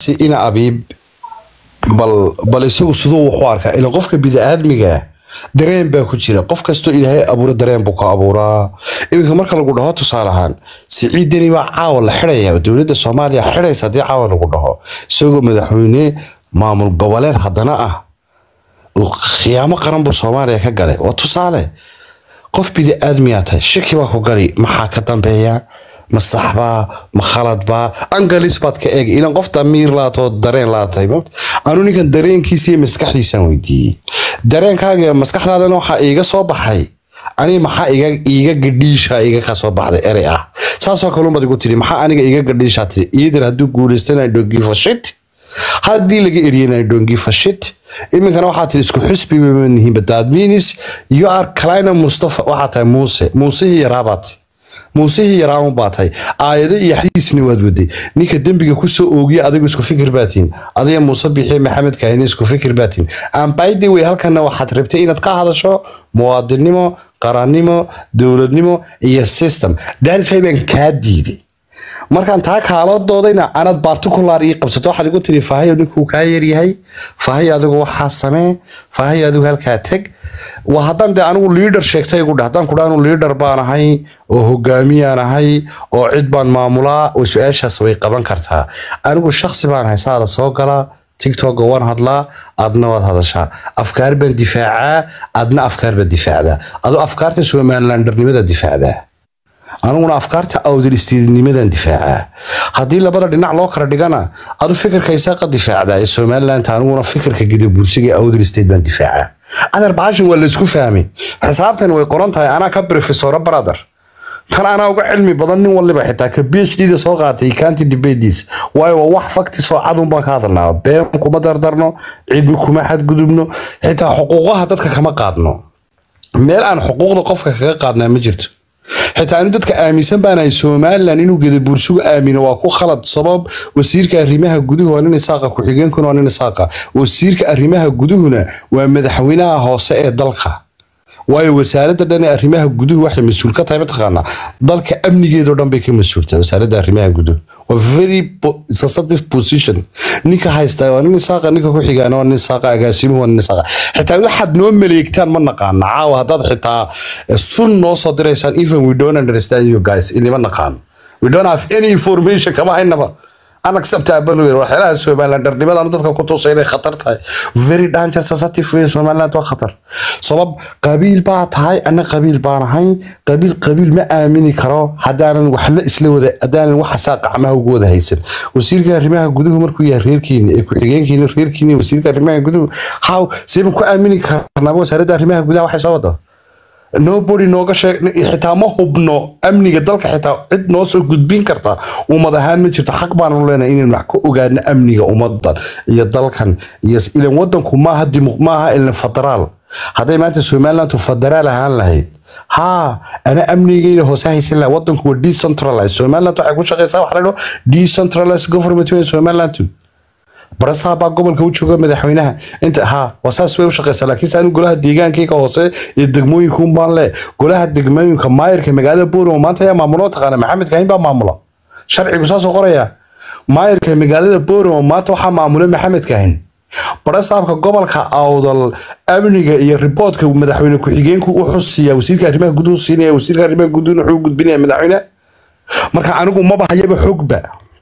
si ina abiib bal bal isagu siduu wax u arkaa ila qofka bini'aadmiga dareen baa ku jira qof kastoo ilaahay abuura dareen buu ka abuuraa iminka marka lagu dhaho tusaale ahaan siciidani baa caawa la xidhaya dowladda soomaaliya xidhaysa haddii caawa lagu dhaho isagoo madaxweyne maamul goboleed haddana ah uu khiyaamo qaran buu soomaaliya ka galay waa tusaale qof bini'aadmiyaa tahay shaki baa ku gali maxaa ka dambeeya ma saxbaa ma khaladbaa angalis baad ka eegay ilan qof damiir laatoo dareen laatay anu ninkan dareenkiisa iyo maskaxdiisaan weydiiyey dareenkaaga iyo maskaxdaadana waxaa iiga soo baxay aniga maxaa iga iiga gadhiisha iga ka soo baxday erey ah saasoo kalun baad igu tiri maxaa aniga iga gadhiishaa tiri iidir hadduu guulaystana don't give a shit haddii laga eriyana don't give a shit iminkana waxaa tiri isku xusbi bama nihiin that means you are kalina mustafa waxaa tahay muuse muusihii yaraabaad muusihii yaraaun baa tahay aayado iyo xadiisna waad waday ninka dembiga kusoo oogiya adigu isku fikir baatiin adiga muuse bixiye maxamed kahine isku fikir baatiin aan by the way halkana waxaad rabtay inaad ka hadasho muwaadinimo qarannimo dowladnimo iyo system daarifay baan kaa diiday markaan taa kaala doodayna anaad particular ii qabsato waxaad igu tiri fahayo ninkuu kaa yaryahay fahayo adigu waxaa samee fahayo adigu halkaa teg waa haddaan dee anigu leader sheegtay igu dheh haddaan kudhaa anu leader baan ahay oo hogaamiyaan ahay oo cid baan maamulaa oo su-aashaas way qaban kartaa anigu shaksi baan ahay saada soo galaa tiktoka waan hadlaa adna waad hadashaa afkaar baan difaacaa adna afkaar baad difaacdaa adoo afkaarta somalilandarnimada difaacdaa aniguna afkaarta awdiristiidnimadan difaacaa haddii labada dhinac loo kala dhigana adu fikirka isaaqa difaacdaa ee somaliland aniguna fikirka gidabuursiga ee awdiristeed baan difaacaa adar baashan waa laysku fahmay xisaabtan way qoran tahay anaa ka profesora brother tan anaa uga cilmi badan nin waliba xitaa ka phd da soo qaatay county debates waayo waa wax fakti soo cadun baan ka hadalnaa been kuma dardarno cidmi kuma xadgudubno xitaa xuquuqaha dadka kama qaadno meel aan xuquuqda qofka kaga qaadnaa ma jirto xitaa anu dadka aaminsan baanahay somalilan inuu gedabuursugu aamino waa ku khalad sabab wasiirka arrimaha guduhu waa nin isaaqa ku-xigeenkuna waa nin isaaqa wasiirka arrimaha guduhuna waa madaxweynaha hoose ee dalka waayo wasaaradda dhan ee arrimaha guduhu waxay mas-uul ka tahay mataqaanaa dalka amnigeedoo dhan bay ka mas-uultaa wasaaradda arrimaha guduhu waa very sensitive position ninka haysta waa nin isaaqa ninka ku xigaana waa nin isaaqa agaasimuhu waa nin isaaqa xitaa waxaad noo maleegtaan ma naqaana caawa haddaad xitaa sun noo soo diraysaan even we don't understand you guys inima naqaan we don't have any information kama haynaba unacceptable wey waxyaalaha somalilandarnimada anu dadka ku tusa inay khatar tahay very danger sensitive wey somaliland waa khatar sabab qabiil baa tahay ana qabiil baan ahay qabiil qabiil ma aamini karo haddaanan waxla isla wada haddaanan waxasaa qacmaha ugu wada haysan wasiirka arrimaha guduhu markuu yahay reerkiina ee ku-xigeenkiina reerkiina wasiirka arrimaha guduhu how seeban ku aamini karnaaba wasaaradda arrimaha gudaha waxay soo wada nobody nooga sheeg xitaa ma hubno amniga dalka xitaa cid noo soo gudbin karta ummad ahaan ma jirto xaq baanu leenahay inaynu wax ka ogaano amniga ummadan iyo dalkan iyo ilan wadanku maaha dimuq maaha ilan federaal hadday maanta somalilandu federaal ahaan lahayd haa ana amnigeyna hoose haysan laha wadanku waa decentralized somaliland waxay ku shaqeysaa waxa la dhaho decentralized government wey somalilandu barasaha baa gobolka u jooga madaxweynaha inta ha waa saas way u shaqeysaa laakiin se anigu golaha deegaankayga hoose iyo degmooyinkuun baan le golaha degmooyinka maayirka magaalada booramo maanta ayaa maamulo taqaana maxamed kahin baa maamula sharcigu saasoo qoraya maayirka magaalada booramo maanta waxaa maamula maxamed kahin barasaabka gobolka awdal amniga iyo riboodka madaxweyne ku-xigeenku u xusiya wasiirka arrimaha guduhu siinaya wasiirka arrimaha guduhuna wuxuu gudbinaya madaxweyne marka anigu maba hayaba xogba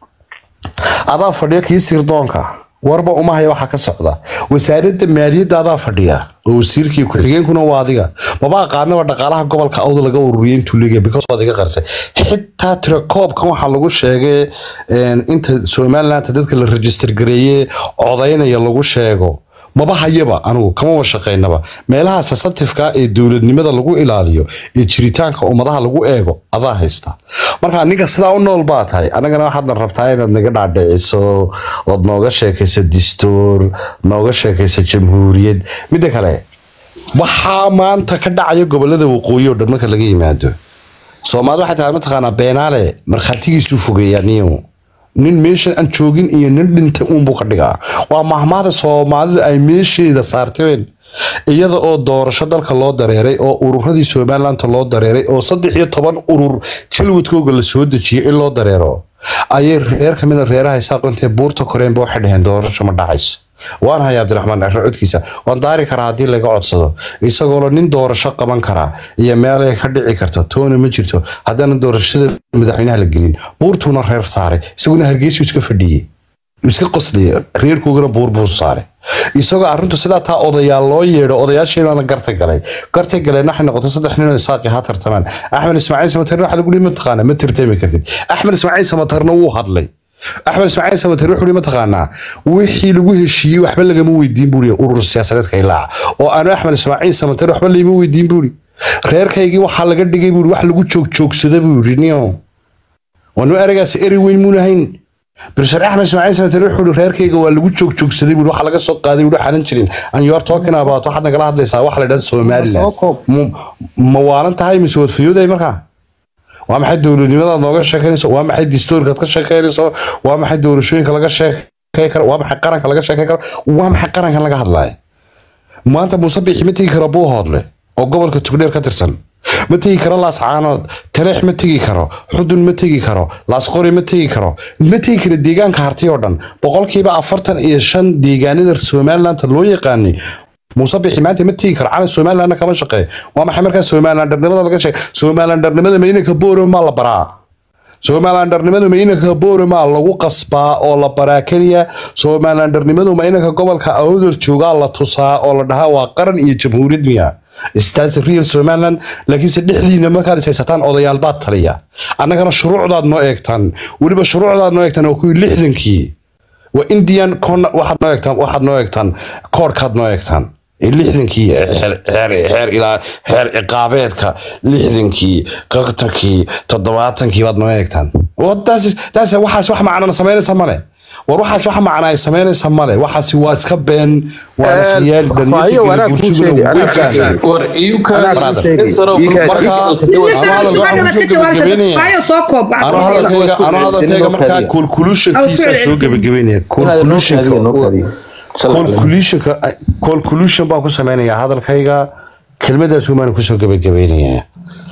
adaa fadhiya kii sirdoonka warba uma haya waxaa ka socda wasaaradda maaliyadda adaa fadhiya oo wasiirkii ku-xigeenkuna waa adiga maba aqaanaba dhaqaalaha gobolka awda laga ururiyay intuu leegaya because waad iga qarsay xitaa tirakoobkan waxaa lagu sheegay inta somaliland dadka la register gareeye codaynaya lagu sheego maba hayaba anigu kamaba shaqaynaba meelaha sensitifeka ee dowladnimada lagu ilaaliyo ee jiritaanka ummadaha lagu eego adaa haysta marka ninka sidaa u nool baa tahay anagana waxaadna rabtaa inaad naga dhaadhiciso ood nooga sheekayso distoor nooga sheekayso jamhuuriyad midda kale waxaa maanta ka dhacaya gobolada waqooyi oo dhan marka laga yimaado soomaalida waxay tahay mataqaanaa beenaale markhaatigiisuu fogeeyaa niyo nin meeshan aan joogin iyo nin dhintay uunbuu ka dhigaa waa mahmaada soomaalidu ay meesheeda saarteen iyada oo doorasho dalka loo dareeray oo ururadii somaliland loo dareeray oo saddex iyo toban urur jalwadkooga la soo dejiyay in loo dareero ayay reer ka mida reeraha isaaqo intay buurta koreenba waxay dhaheen doorasho ma dhacayso waan hayaa cabdiraxmaan dhacre codkiisa waan daari karaa haddii laga codsado isagoo nin doorasho qaban karaa iyo meel ay ka dhici karto toona ma jirto haddana doorashada madaxweynaha la gelin buurtuuna reer saaray isaguna hargeysu iska fadhiyey iska qosliyay reerkoogana buur buu saaray isagoo arrintu sidaa taa odayaal loo yeedho odayaasheedana garta galay garta galeen waxay noqotay saddex nin oo isaaqi ha tartamaan axmed ismaaciil samatarna waxa lagu dhihi mataqaana ma tartami kartid axmed ismaaciil samatarna wuu hadlay axmed ismaaciil samatar wuxuu hi mataqaanaa wixii lagu heshiiyey waxba lagama weydiin buuri urur siyaasadeedka ilaaca oo aanu axmed ismaaciil samatar waxba layma weydiin buuri reerkaygii waxaa laga dhigay buuri wax lagu joogjoogsada buuri niyo waanu eragaas eri weyn muunahayn bilshar axmed ismaaciil samatar wuxuu hi reerkayga waa lagu joogjoogsaday buuri waxa laga soo qaaday buuri waxaanan jirin and you are talking about waxaad nagala hadlaysaa waxa la dhahda somaliland ma waalan tahay mise wadfayooday markaa waa maxay dowladnimadaad nooga sheekeynayso waa maxay dastuurkaad ka sheekeynayso waa maxay doorashooyinka laga sheekey karo waa maxay qaranka laga sheekey karo waa maxay qarankan laga hadlaya maanta muuse biixi ma tegi karo buuhoodle oo gobolka tugdheer ka tirsan ma tegi karo laascaanood taleex ma tegi karo xudun ma tegi karo laasqori ma tegi karo ma tegi karo deegaanka harti oo dhan boqolkiiba afartan iyo shan deegaanada somalilandta loo yaqaanay muuse bixi maanta ma tegi karo calan somalilandna kama shaqeeyo waa maxay markaa somalilandarnimada laga sheeg somalilandarnimada ma inanka booro maa la baraa somalilandarnimadu ma inanka booro maa lagu qasbaa oo la baraa keliya somalilandarnimadu ma inanka gobolka awdal joogaa la tusaa oo la dhahaa waa qaran iyo jamhuuriyad miya staas real somaliland laakiinse dhexdiina markaad is haysataan odayaal baad taliya annagana shuruucdaad noo eegtaan weliba shuruucdaad noo eegtaan waa kuwii lixdankii waa indian waxaad noo eegtaan waxaad noo eegtaan koodhkaad noo eegtaan lixdankii xeer ciqaabeedka lixdankii qaqtankii toddobaatankii baad noo eegtaan waxaas wax macnana samaynaysa male war waxaas wax macna ay samaynaysa male waxaasi waa iska been hadalkayga markaa kolkulushankiisa soo gebagabeynaya colcolution baan ku sameynaya hadalkayga kelmadaasuu baan kusoo gebagabeynaya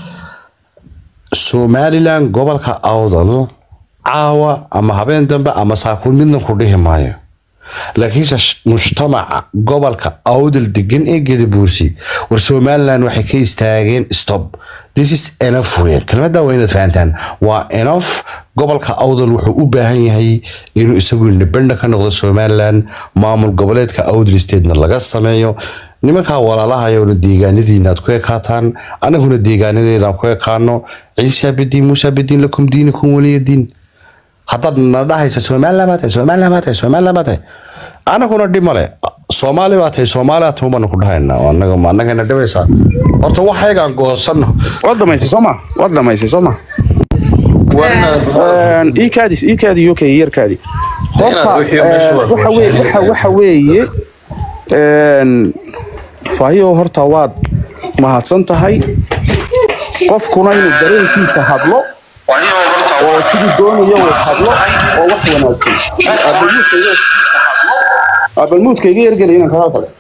somaliland gobolka awdal caawa ama habeen dambe ama saakuun midna ku dhihi maayo laakiinse mujtamaca gobolka awdal degan ee gadabuursi war somaliland waxay ka istaageen stop this is enough weyn kelmadda waa inaad fahantaan waa enough gobolka awdal wuxuu u baahan yahay inuu isagu independent ka noqdo somaliland maamul goboleedka awdal statena laga sameeyo nimankaa walaalahayona deegaanadiina aad ku ekaataan anaguna deegaanadeena aan ku ekaano ciisa bidiin muusa bidiin lakum diinikum waliyadiin haddaad na dhahaysa somaliland baa tahay somaliland baa tahay somaliland baa tahay anaguna dhib male soomaali baa tahay soomaaliya tuun baanu ku dhahayna anaga ma anagana dhibaysaa horta waxaygaan goosanno waad dhamaysay sooma waad dhamaysay sooma iikaadi iikaadi uk yarkaadi horta waxa weye waxa waxa weeye faahiyo horta waad mahadsan tahay qofkuna inuu dareenkiisa hadlo oo siduu doonayo uu hadlo oo wax wanaagsan abalmuudkayga yargelay inaan kaga fadhi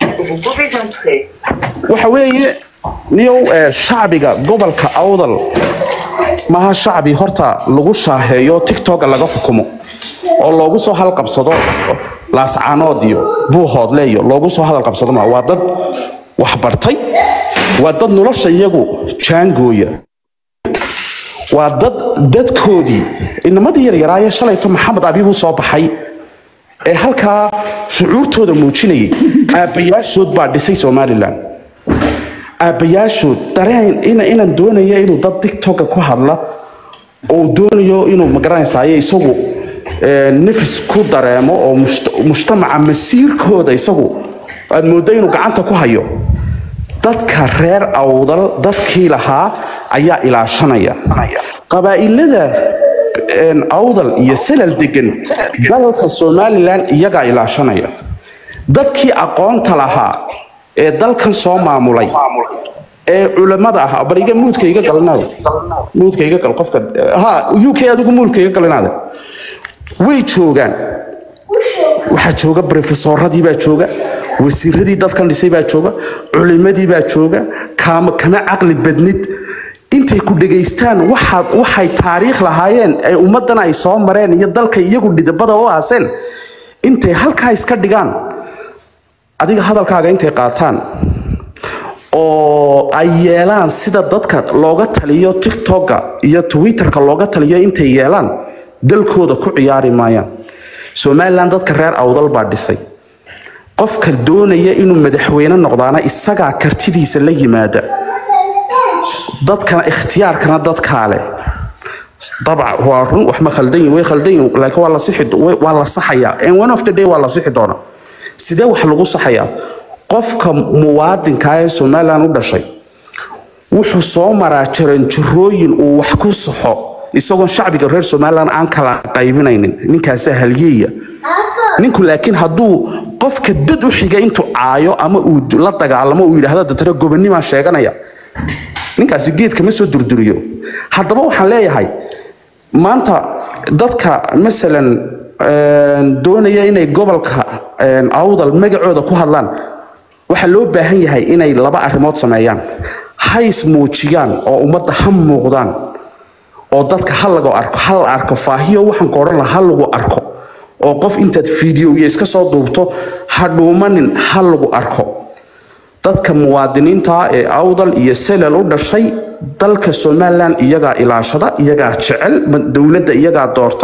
waxa weeye niyow shacbiga gobolka awdal maha shacbi horta lagu shaaheeyo tiktoka laga xukumo oo loogu soo halqabsado laascaanood iyo buuhoodle iyo loogu soo hadal qabsado ma waa dad wax bartay waa dad nolosha iyagu jaangooya waa dad dadkoodii inamadii yaryaraaye shalayto maxamed abibuu soo baxay ee halkaa shucuurtooda muujinayay aabbayaashood baa dhisay somalilan aabbayaashood dareen inaan doonaya inuu dad tiktoka ku hadla oo doonayo inuu magaranaysaye isagu nafis ku dareemo oo mujtamaca masiirkooda isagu aad moodda inuu gacanta ku hayo dadka reer awdal dadkii lahaa ayaa ilaashanaya qabaa'ilada awdal iyo salal degan dalka somalilan iyagaa ilaashanaya dadkii aqoonta lahaa ee dalkan soo maamulay ee culamada ah bal iga muudka iga galinaada muudka iga gal qofka ha uk adigu muudka iga galinaada way joogaan waxaa jooga brofesoradii baa jooga wasiiradii dadkan dhisay baa jooga culimadii baa jooga kama caqli badnid intay ku dhegaystaan waxaad waxay taariikh lahaayeen ee ummaddan ay soo mareen iyo dalka iyagu dhidibada u aaseen intay halkaa iska dhigaan adiga hadalkaaga intay qaataan oo ay yeelaan sida dadka looga taliyo tiktoka iyo twitterka looga taliyo intay yeelaan dalkooda ku ciyaari maayaan somalilan dadka reer awdal baa dhisay qofka doonaya inuu madaxweyne noqdaana isagaa kartidiisa la yimaada dadkana ikhtiyaarkana dadkaa leh dabca waa run wax ma khaldan yihin way khaldan yihin laakiin waa la sixi waa la saxayaa and one of the day waa la sixi doona sidee wax lagu saxayaa qofka muwaadinka ee somaliland u dhashay wuxuu soo maraa jaranjarooyin uu wax ku saxo isagoon shacbiga reer somaliland aan kala qaybinaynin ninkaasa halyeeya ninku laakiin hadduu qofka dad u xiga intuu caayo ama uu la dagaalamo uu yidhaahdo datana gobonimaan sheeganaya ninkaasi geedka ma soo durduriyo haddaba waxaan leeyahay maanta dadka masalan doonaya inay gobolka awdal magacooda ku hadlaan waxaa loo baahan yahay inay laba arrimood sameeyaan hays muujiyaan oo ummadda ha muuqdaan oo dadka ha lagu arko ha la arko faahiyo waxaan ka odhan laha ha lagu arko oo qof intaad fiideo iyo iska soo duubto ha dhuumanin ha lagu arko dadka muwaadiniinta ee awdal iyo selal u dhashay dalka somalilan iyagaa ilaashada iyagaa jecel dowladda iyagaa doorta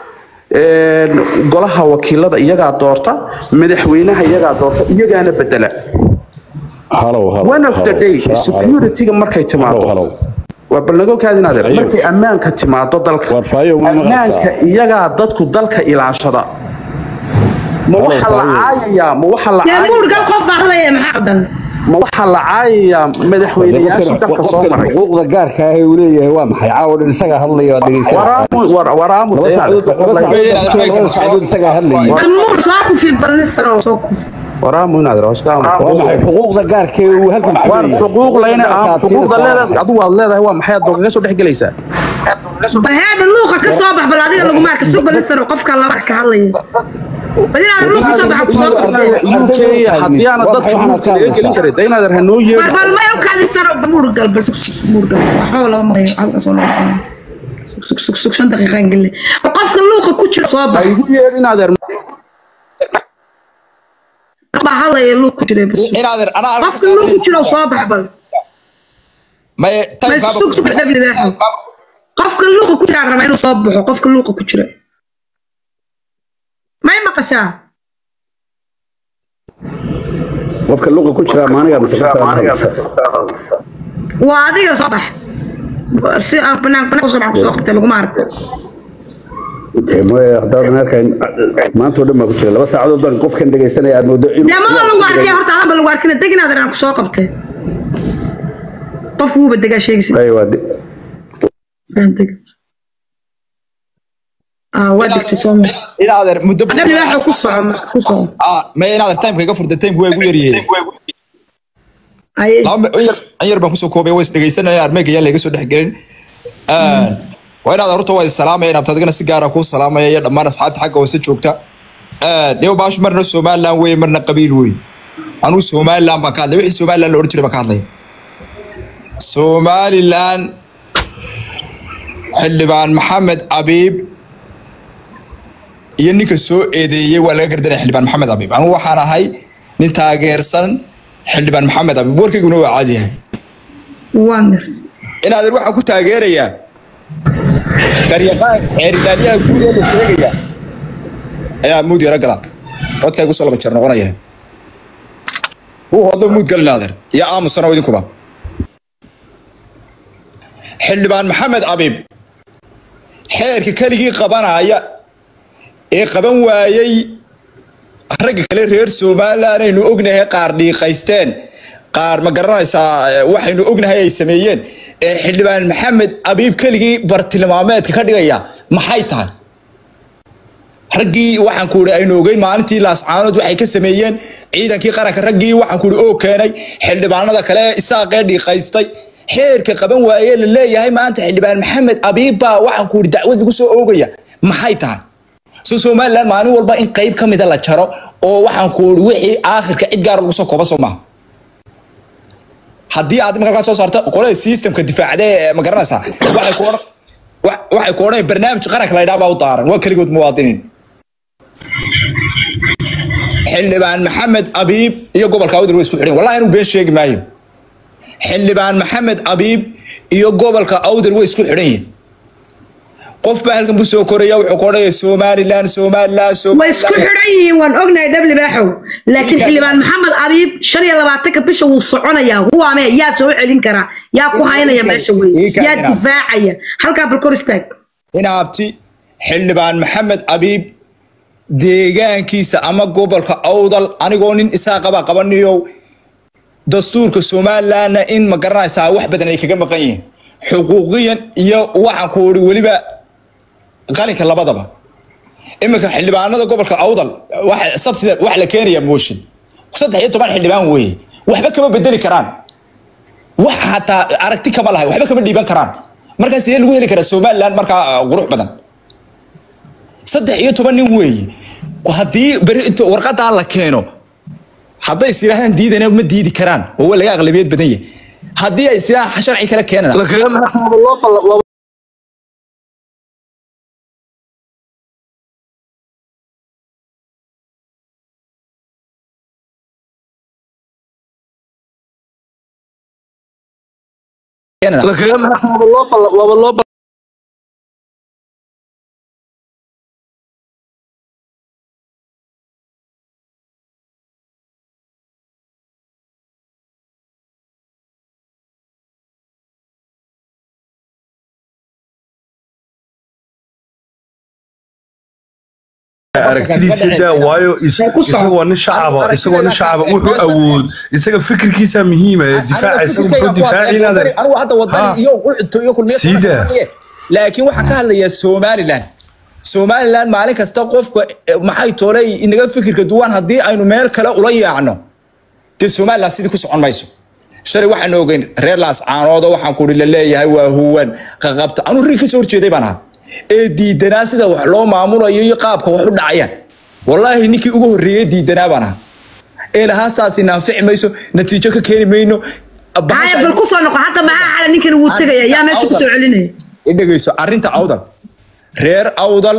golaha wakiilada iyagaa doorta madaxweynaha iyagaa doorta iyagaana bedela one of the day securityga markay timaado waa balnago kaadinadeer markay ammaanka timaado dalka ammaanka iyagaa dadku dalka ilaashada ma waxa la caayayaa ma waxa la muurgal qof baa hadlaya maxaa qadan ma waxaa la caayayaa madaxweynayaashii dalka soo maray xuquuqda gaarka ah uu leeyahay waa maxay caawa dhan isagaa hadlaya waa dhegeysanaya waraamu laba saacadood laba saacadood laba saacadood isagaa hadlayay muur soo kufi balnisaro soo kufi waraamu inaad rawaskaam waa maxay xuquuqda gaarka ee uu halkan ku war leeyahay xuquuq layna ah Markaad xuquuqda siinaysaa leedahay adigu waad leedahay waa maxay aad kaga soo dhex gelaysaa baheeda luuqa ka soo bax bal adiga lagu maarka soo balnisaro qofka laba ka hadlaya bal inaad luuqa ka soo baxa ku soo qabtay uk haddii aana dadka muurka laga gelin karin de inaad hanoo war yeedho bal ma kaadi saro muurgal bal sug sug muurgal waxba lama marayo halka soo loo sug sug sug sug shan daqiiqan gelle qofka luuqa ku jira soo bax igu yeedh inaad baa hadlaya luuq ku jira bas inaadan anaa qofka luuq ku jira soo bax bal may ma sug sug dhabi leexo qofka luuqa ku jira raba inuu soo baxo qofka luuqa ku jira may maqashaa qofka luqa ku jira maaniga mise qofka aan hadlaysa waa adiga soo bax si aan banaan banaan soo bax soo qabtay laguma arko intee mooye haddaadan arkayn maanta oo dhan baa ku jira laba saacadood baan qofkan dhegeysanaya aad moodo inuu dee maba lagu arkay horta adan ba lagu arkina deginaad aan ku soo qabtay qof wuuba degaa sheegaysa Ay, waa di- ah waa degtay soo ma inaadan muddo dhabi leexo ku soco marka, ku soco ah may inaadan timeka iga furta timeka waa igu yaryahay ay laba mi- in yar in yar baan kusoo koobay waa is dhegeysanaya armeyga yaan la iga soo dhex gelin waa inaad horta waa is salaamaya inaad adigana si gaara kuu salaamaya iyo dhammaan asxaabta xagga hoose joogta dhibo baashu marna somaliland weye marna qabiil weye anuu somaliland baan ka hadlay wixii somaliland la odhan jiray baan ka hadlaya somaliland xildhibaan maxamed abiib iyo ninka soo eedeeyey waa laga gardanaya xildhibaan maxamed abiib anugu waxaan ahay nin taageersan xildhibaan maxamed abiib warkayguna waa caadi yahay waa mirta inaadan waxaan ku taageerayaa garyaqaan xeeridaalyaha guud ee la sheegaya inaad muud yaro galaa codkaygu soo laba jeer noqonaya wuu hodlo muud gal inaadan iyo aamusana idinkuba xildhibaan maxamed abiib xeerka keligii qabanaya ee qaban waayey ragga kale reer somaliland aynu ognahay qaar dhiiqaysteen qaar ma garanaysaa eh, waxaynu ognahay ay sameeyeen ee xildhibaan maxamed abiib keligii bartilmaameedka ka dhigaya maxay tahay raggii waxaan ku uri aynu ogeyn maalintii laascaanood waxay ka sameeyeen ciidankii qaranka raggii waxaan ku uri oo keenay xildhibaanada kale ee isaaqee dhiiqaystay xeerka qaban waaye la leeyahay maanta xildhibaan maxamed abiib baa waxaan ku uri dacwad lagu soo oogaya maxay tahay so somaliland maalin walba in qayb ka mida la jaro oo waxaan ku uri wixii aakhirka cid gaar lagu soo kooba soo maaha haddii aad imika halkaa soo saarto qolada systemka difaacda ee ma garanaysaa waxay ku odhan wa- waxay ku odhan barnaamij qaranka la yidhaha baa u daaran waa keligood muwaadiniin xildhibaan maxamed abiib iyo gobolka awdal way isku xidhan wallahi inuu been sheegi maayo xildhibaan maxamed abiib iyo gobolka awdal way isku xidhan yihiin qof baa halkan buu soo koraya wuxuu ka odhanaya somalilan somalilan way isku xidhan yihiin waan ognahay dhable baaxow laakiin xildhibaan maxamed abiib shan iyo labaatanka bisha wuu soconayaa huwaame yaa soo celin karaa yaa ku haynaya meesha wey yaa difaacaya halkaa bal kor istaag inaabti xildhibaan maxamed abiib deegaankiisa ama gobolka awdal anigoo nin isaa qaba qabaniyo dastuurka somalilandna in ma garanaysaa wax badan ay kaga maqan yihiin xuquuqiyan iyo waxaan ku uri weliba qalinka labadaba iminka xildhibaanada gobolka awdal waxa sabtida wax la keenayaa mooshin saddex iyo toban xildhibaan weeye waxba kama bedeli karaan wax hataa aragti kama lahay waxba kama dhiiban karaan markaa sidee lagu heli karaa somaliland markaa uh, qurux badan saddex iyo toban nin weeye haddii beri inta warqadaa la keeno hadday is yidhahdaan diidana ma diidi karaan oo waa laga aqlabiyad badan yahay haddii ay is yidhahdaan sharci kala keenana keenana aragtidiisa daa waayo is- Ay ku socon. isagoo nin shacaba isagoo nin shacaba wuxuu awood isaga fikirkiisa muhiima ee difaaca isaga muxuu difaacinada anigu hadda Ha. wadani iyo ucto iyo kulmiye Sida. laakiin waxaan ka hadlayaa somaliland somaliland maalin kasta qofka eh, maxay toolay inaga fikirka duwan haddii aynu meel kale ula yaacno dee somaliland sidii ku socon mayso shalay waxaan ogeyn reer laas caanooda waxaan kuri la leeyahay waa huwan qaqabta anuu rin kasoo horjeeday baan ahaa ee diidanaa sida wax loo maamulayo iyo qaabka wax u dhacayaan wallaahi ninkii ugu horreeyey diidanaa baan ahaa ee lahaa saasi naanfici mayso natiijo ka keeni mayno haya bal ku soo noqo hadda maxaa xala ninkan wuu tegaya yaa meesha ku soo celinaya i dhegeyso arrinta awdal reer awdal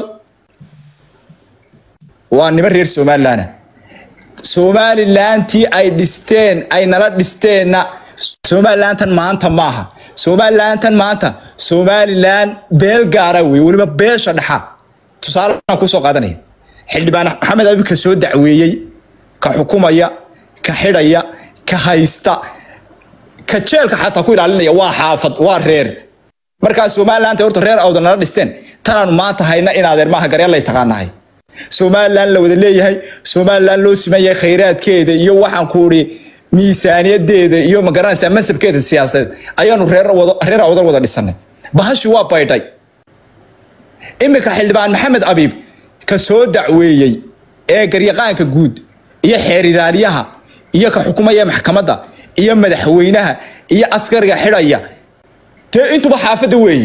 waa niman reer somaliland somalilantii ay dhisteen ay nala dhisteenna somalilantan maanta maaha somalilantan maanta somaliland beel gaara wey weliba beesha dhexa tusaaleaan kusoo qaadanaya xildhibaan maxamed abi ka soo dacweeyey ka xukumaya ka xidhaya ka haysta ka jeelka xataa ku ilaalinaya waa xaafad waa reer markaa somaliland horta reer awdal nala dhisteen tanaanu maanta hayna in adeer maaha garyaalay taqaanahay somaliland la wada leeyahay somaliland loo siman yahay khayraadkeeda iyo waxaan ku uri miisaaniyadeeda iyo magaranaysaa masabkeeda siyaasadeed ayaanu reer wada reer awdal wada dhisanay bahashi waa baydhay iminka xildhibaan maxamed abiib ka soo dacweeyey ee garyaqaanka guud iyo xeer ilaaliyaha iyo ka xukumaya maxkamadda iyo madaxweynaha iyo askariga xidhaya dee intuba xaafadda weeye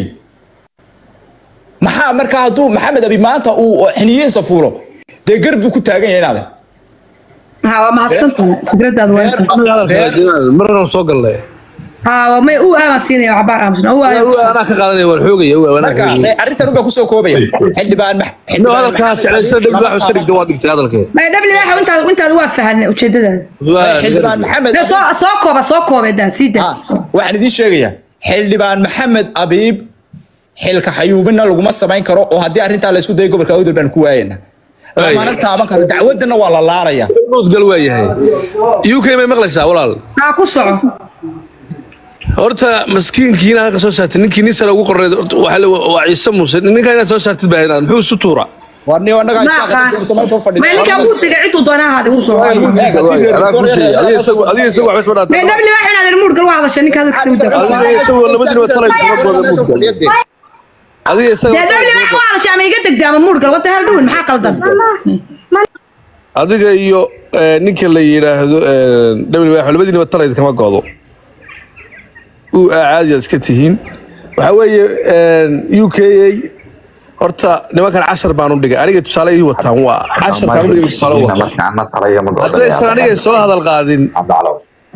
maxaa markaa hadduu maxamed abi maanta uu xiniyihiisa fuulo dee gar buu ku taagan yahay inaade ha waa mahadsantahay fikradaada waa inta marna soo galnay ha waa may u aaman siinaya cabaar aamusna u aaman anaa ka qaadanaya waan xoogaya anaa marka ka eh, arrintan ubaa kusoo koobaya xildhibaan Max- no xildhibaan hadalkaa Maxamed jeclaysa Abi- dhib wax iska dhigta waa dhigtay hadalkee may dhabli waxa intaad intaad waa fahanay ujeedadaada xildhibaan maxamed de soo soo kooba soo koobe daa sii daa Ah, waxaan idiin sheegayaa xildhibaan maxamed abiib xilka xayuubina laguma samayn karo oo haddii arrintaa la isku dayo gobolka awdal baan ku waayana lamana taaban karo dacwadana waa la laaraya gal waa yahay uk may maqlaysaa walaal ha ku soco horta maskiinkiina halka soo saartay ninkii nin sare ugu qorneed horta waxaa la- waa ciise muuse ninkaa inaad soo saartid baa inaad muxuu isu tuura war niyo annaga ma aqaan may ninkan wuu tegay ciduu doonaa ahaada wuu soo anaa ku sheegay adiga isagu adiga isagu waxba soo may dhaatay dhabli waxa inaad muurgal waa hadashay ninka hadalkiisa u daa adiga isagu labadiina waa talay gabadhooda mudgal adiga isaga dee dhabli waxa waa hadashay ama iga degda ama muurgal wada hal dhuwin maxaa qaldan adiga iyo eh, ninka la yidhaahdo w wax labadiinaba talayd kama godo u caadi aad iska tihiin waxaa weeye u k a horta nimankan cashar baan u dhigay aniga tusaale ii wataan waa casharkaan u dhigay tusaale u wataan haddaysan aniga soo hadal qaadin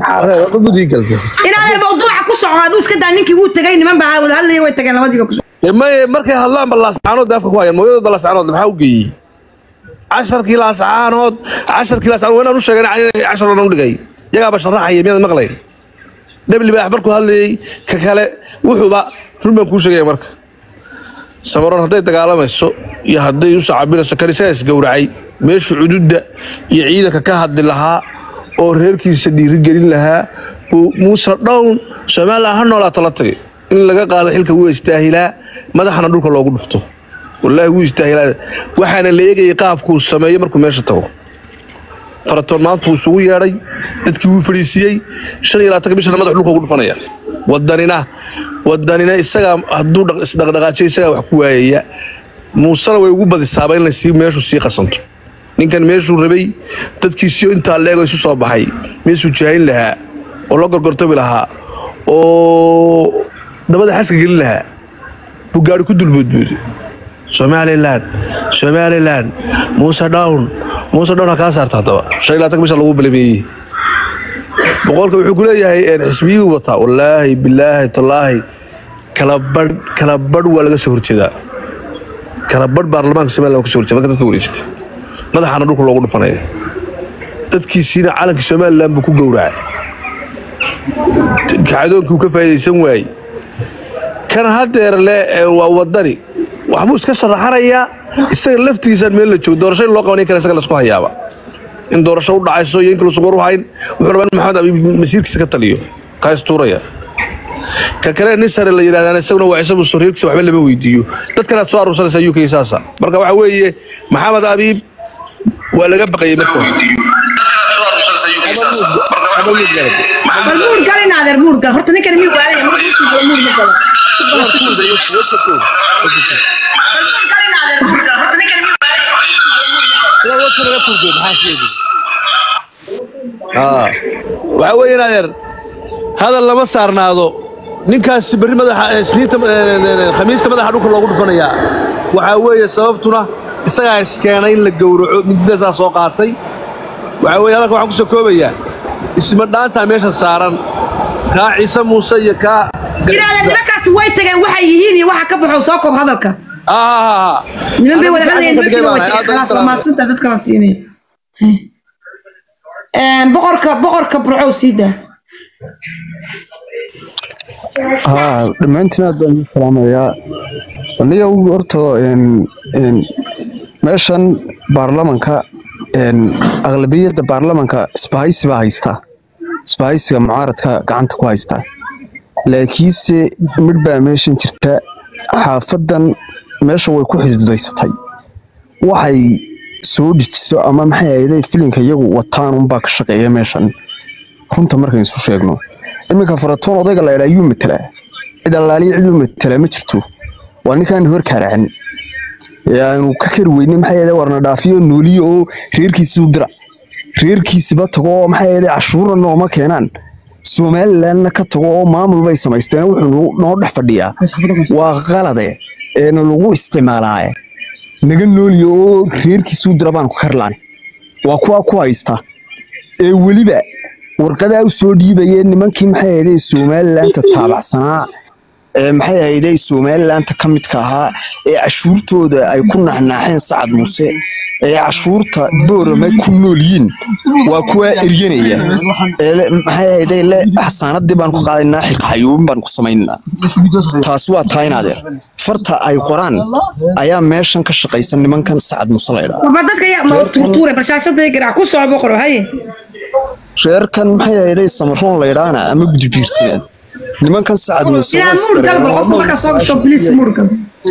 ma gudii galta inaadan mawduuca ku soco aduu iska daa ninkii wuu tegay niman baa wada hadlaya way tageen labadiiba ku soco may markay hadlaan ba laascaanood afka ku hayaan mooyadood ba laascaanood maxaa u geeyey casharkii laascaanood casharkii laascaanood waa inaan u sheegay inay cashar dhan u dhigay yagaaba sharaxaya miyaad maqlayn debli baax markuu hadlayay ka kale wuxuuba run baan kuu sheegaya marka samaroon hadday dagaalamayso iyo hadday u sacabinayso kaniisada isgowracay meeshu cududda iyo ciidanka ka hadli lahaa oo reerkiisa dhiirigelin lahaa buu muuse dhown somalilan ha noolaato la tagay in laga qaado xilka wuu istaahilaa madaxana dhulka loogu dhufto wallaahi wuu istaahilaa waxaana la eegayay qaabkuu sameeyo markuu meesha tago faratoon maanta wuu isugu yeedhay dadkii wuu fadhiisiiyey shan iyo labaatanka bishana madax dhulka ugu dhufanaya wadanina wadanina isagaa hadduu dhaq- isdhaqdhaqaajiyo isagaa wax ku waayaya muusena way ugu badisaaba in lasii meeshu sii qasanto ninkan meeshuu rabay dadkiisii intaa leego isu soo baxay meeshuu jaahin lahaa oo la gorgortami lahaa oo dabada xaska gelin lahaa buu gaari ku dulboodbooday somalilan somalilan muuse down muuse down ha kaa saarta haddaba shan iyo labaatanka bisha lagu balameeyey boqolka wuxuu ku leeyahay een, xisbiyihii wataa wallaahi bilaahi tallaahi kala badh kala badh waa laga soo horjeedaa kala badh baarlamaanka somaliland waa ka soo horjeeda marka dadka wareysatay madaxaana dhulka loogu dhufanaya dadkiisiina calanka somaliland buu ku gowracay kacdoonkii uu ka faa'iidaysan waayey kan hadeer le ee waa wadani waxbuu iska sharaxanayaa isaga laftigiisaan meel la joogo doorasho in loo qabanay kale isaga laisku hayaaba in doorasho u dhacayso iyo in kale sugar u hayn wuxuu rabaa in maxamed abiib masiirkiisa ka taliyo kaa istuuraya ka kale nin sare la yidhahdaan isaguna waa isagu soriirkiisa waxba lama weydiiyo dadkanaad soo aruursanaysaa uk saasa marka waxa weeye maxamed abiib waa laga baqayay marka hore bal muur gal in adeer muur gal horta ninkan miyuu waalaya marka usuu galo muur ma galo bal muur gal in adeer muur gal horta ninkan miyuu waxaa weeye in adeer hadal lama saarnaado ninkaasi berri madaxa eh, isniinta eh, khamiista madaxa dhulka loogu dhufanayaa waxaa weeye sababtuna isagaa iskeenay in la gowraco mididaasaa soo qaatay waxaa weeye hadalka waxaan kusoo koobayaa isma dhaantaa meesha saaran kaa ciise muuse iyo kaa inaadan nimankaasi way tageen waxay yihiin iyo waxa ka baxo soo koob hadalka Ah, niman bay wada hadlayeen Aniga dadkiina way gacan tageen ka khalaas dhigay baan ahay. maasinta dadka la siinaya boqorka boqorka burcow sii daa haa dhammaantiin aad baan idin salaamayaa aniga ugu horta een, een, meeshan baarlamanka een, aqlabiyadda baarlamanka isbahaysi baa haystaa isbahaysiga mucaaradka gacanta ku haystaa laakiinse midh baa meeshan jirta xaafadan meesha way ku xididaysatay waxay soo dejiso ama maxay ahayday filinka iyagu wataan unbaa ka shaqeeya meeshan runta markaynu isu sheegno iminka faratoon odayga la idhaa yuu matelaa cid allaaliya ciduu matelaa ma jirto waa ninkaan hor kaaracan ee aanu ka kari weyne maxay ahayday warna dhaafiyo nooliyo oo reerkiisii u dira reerkiisiba tago oo maxay ahayday cashuurna nooma keenaan somalilandna ka tago oo maamul bay samaysteen wuxuu noo- noo dhex fadhiyaa waa qalade eena lagu isticmaalaaye naga nooliyo oo reerkiisii u dira baan ku karlaan waa kuwa ku haysta ee weliba warqadaa u soo dhiibayeen nimankii maxay ahayday somalilandta taabacsanaa ee maxay ahayday somalilandta ka midka ahaa ee cashuurtooda ay ku naxnaaxeen sacad muuse ee cashuurta boorama ku nool yihiin waa kuwa eryanaya ee le- maxay ahayday le xasaanadii baan ku qaadaynaa xilkaxayuubin baan ku samaynaa taas waa taa in adeer farta ay qoraan ayaa meeshan ka shaqaysan nimankan sacad muuse laydhaa warba dadka yaa ma tuurtuure bashaashada garaac ku soco boqoro haye reerkan maxay ahayday samaroon laydhaana ama gudbiirsineed nimankan sacad muuse waa inaan muur gal bal qofka markaa soo gasho bliis muur gal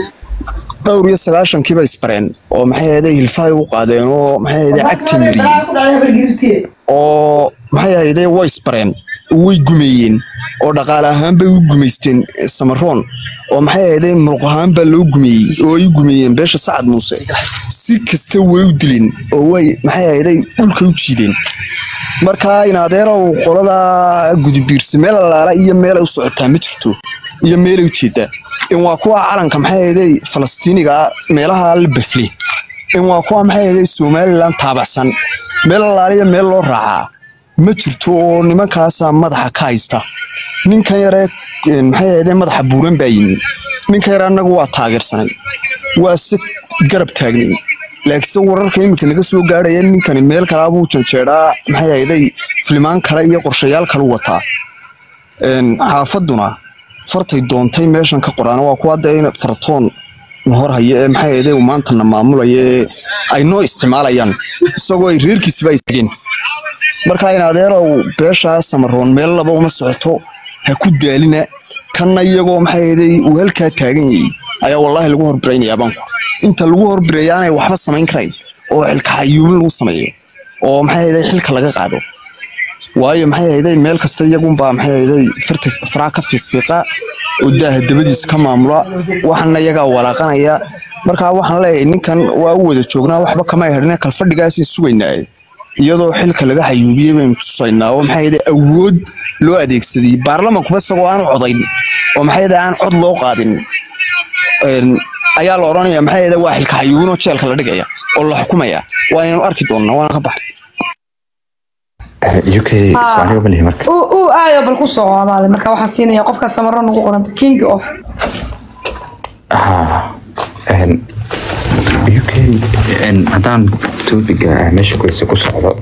dhowr iyo sagaashankiiba isbareen oo maxay ahayday hilfahay u qaadeen oo maxay ahayday cagti mariyeen oo maxay ahayday way isbareen way gumeeyeen oo dhaqaale ahaan bay u gumaysteen eh, samaroon oo maxay ahayday muruq ahaan baa loo gumeeyey oo ay u gumeeyeen beesha sacad muuse si kasta way u dileen oo way maxay ahayday dhulka u jiideen markaa in adeerow qolada gudubiirsi meel allaala iyo meelay u socotaa ma jirto iyo meelay u jeedaa in waa kuwa calanka maxay ahayday falastiiniga ah, meelaha la bafle in waa kuwa maxay ahayday somaliland taabacsan meel allaala iyo meel loo raacaa ma jirto oo nimankaasaa madaxa ka haysta ninkan yaree een, maxay ahaydee madaxa buuran baa yimi ninkan yare annagu waa taageersanay waa se garab taagnay laakiinse wararka iminka naga soo gaaraya ninkani meel kalaabuu janjeedhaa maxay ahayday filimaan kale iyo qorshayaal kale u wataa Een, xaafaduna fartay doontay meeshan ka qoraan waa kuwa hadda fartoon na hor haya ee maxay ahayday uu maantana maamulaya ee ay noo isticmaalayaan isagoo ay reerkiisiba ay tageen marka in adeerow beeshaa samaroon meel laba uma socoto ha ku daalina kanna iyagoo maxay ahayday uu halkaa taagan yahay ayaa wallaahi lagu horbiraynayaa baanku inta lagu horbireeya aanay waxba samayn karayn oo xilka xayuubin lagu sameeyo oo maxay ahayday xilka laga qaado waayo maxay ahayday meel kasta iyagunbaa maxay ahayday firta faraa ka fiiqfiiqa oo daaha dabadiisa ka maamula waxana iyagaa walaaqanaya markaa waxaan leeyahay ninkan waa u wada joognaa waxba kama hadhina kalfadhigaasii sugaynaa iyadoo xilka laga xayuubiyey baynu tusaynaa oo maxay ahayday awood loo adeegsaday baarlamankuba isagoo aan codayn oo maxay ahayday aan cod loo qaadin een, ayaa la odhanaya maxay ahayday waa xilka xayuubin oo jeelka la dhigaya oo la xukumaya waa inaynu arki doonnaa waana ka baxay uk soomaaliga ma lihi marka uu uu aayo bal ku soo codaaday marka waxaan siinayaa qofka samaro nagu qoranta king of ها ان UK ان haddaan topiga meesha kuysa ku socdo